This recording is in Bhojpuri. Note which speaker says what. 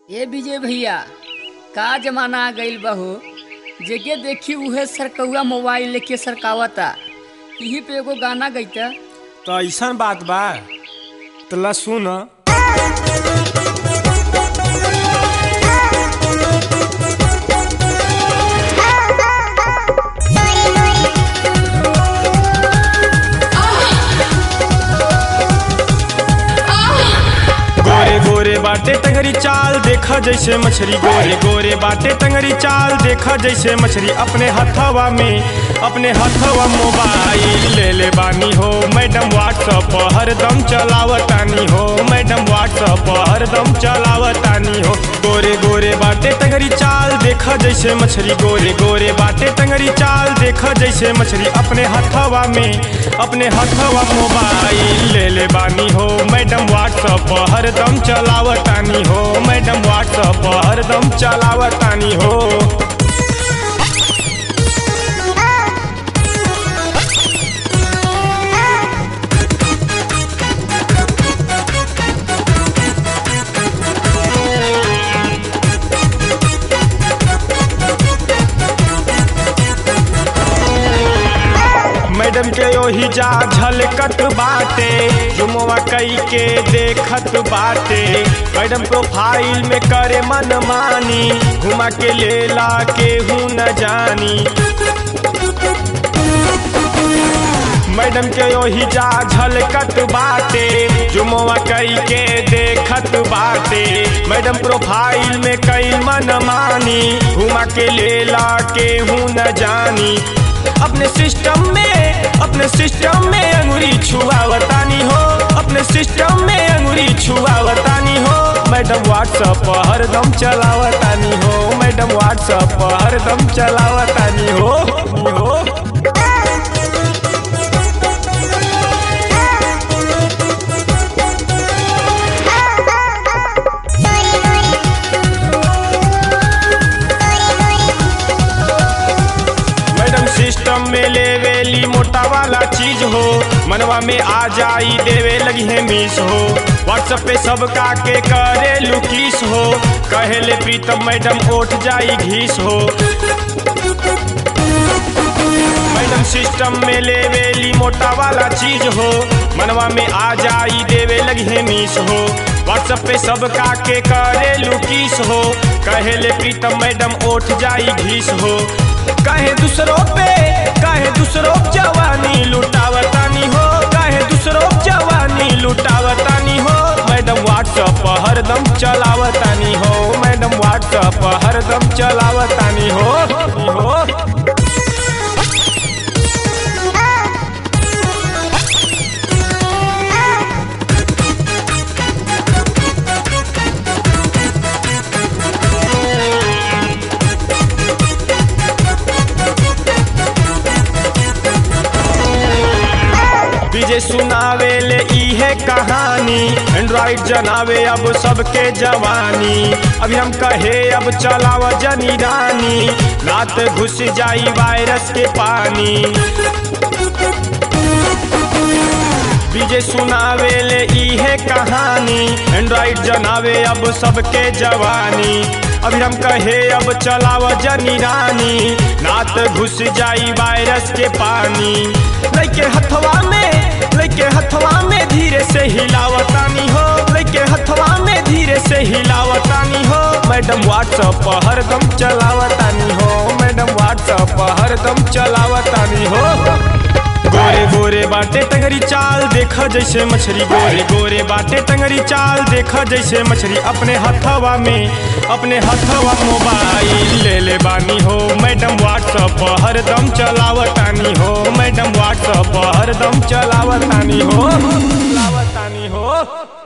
Speaker 1: ए विजय भैया का जमाना आ गइल बहू जेके देखी उहे सरकौआ मोबाइल लेके सरकावता यही पे एगो गाना गईता
Speaker 2: तो ऐसन बात बा तो ला सुन गोरे गोरे बाटे टंगरी चाल देखा जैसे मछली गोरे गोरे बाटे टंगरी चाल देखा जैसे मछली अपने हथवा में अपने हथवा मोबाइल ले ले बानी हो मैडम व्हाट्सअप हरदम चलावतानी हो मैडम व्हाट्सअप हरदम चलावतानी हो गोरे गोरे बाटे टंगरी चाल देखा जैसे मछली गोरे गोरे बाटे टंगरी चाल देखा जैसे मछली अपने हथवा में अपने हथवा मोबाइल ले ले बानी हो मैडम व्हाट्सअप हरदम चलावतानी हो मैडम व्हाट्सअप हरदम चलावतानी हो मैडम के ओही जा झलकत बाटे जुमवा कई के देखत बाटे मैडम प्रोफाइल में करे मन मानी घुमा के लेला केहू न जानी मैडम के ओही जा झलकत बाटे जुमवा कई के देखत बाटे मैडम प्रोफाइल में कई मन मानी घुमा के लेला केहू न जानी अपने सिस्टम में अपने सिस्टम में अंगुरी छुआवतानी हो अपने सिस्टम में अंगुरी छुआवतानी हो मैडम व्हाट्सअप हरदम चलावतानी हो मैडम व्हाट्सअप हरदम चलावतानी हो हो मैडम सिस्टम में लेवेली मोटा वाला चीज हो मनवा में आ जाई देवे लगी है मिस हो व्हाट्सएप पे सबका के करे लुकीस हो कहेले प्रीतम मैडम उठ जाई घीस हो मैडम सिस्टम में लेवेली मोटा वाला चीज हो मनवा में आ जाई देवे लगी है मिस हो व्हाट्सएप पे सबका के करे लुकीस हो कहेले प्रीतम मैडम उठ जाई घीस हो कहे दूसरों पे कहे दूसरों जवानी लुटावतानी हो कहे दूसरों जवानी लुटावतानी हो मैडम व्हाट्सएप हरदम चलावतानी हो मैडम व्हाट्सएप हरदम चलावतानी हो हो डीजे सुनावे ले इहे कहानी एंड्रॉइड जनावे अब सबके जवानी अभी हम कहे अब चलाव जनी रानी रात घुस जाई वायरस के पानी डीजे सुनावे ले इहे कहानी एंड्रॉइड जनावे अब सबके जवानी अभी हम कहे अब चलाव जनी रानी रात घुस जाई वायरस के पानी लैके हथवा में लैके हथवा में धीरे से हिलावतानी हो लैके हथवा में धीरे से हिलावतानी हो मैडम व्हाट्सअप हरदम चलावतानी हो मैडम व्हाट्सअप हरदम चलावतानी हो गोरे गोरे बाटे टंगरी चाल देखा जैसे मछली गोरे गोरे बाटे टंगरी चाल देखा जैसे मछली अपने हथवा में अपने हथवा मोबाइल ले ले बानी हो मैडम व्हाट्सअप हरदम चलावतानी हो मैडम व्हाट्सअप हरदम चलावतानी हो चलावतानी हो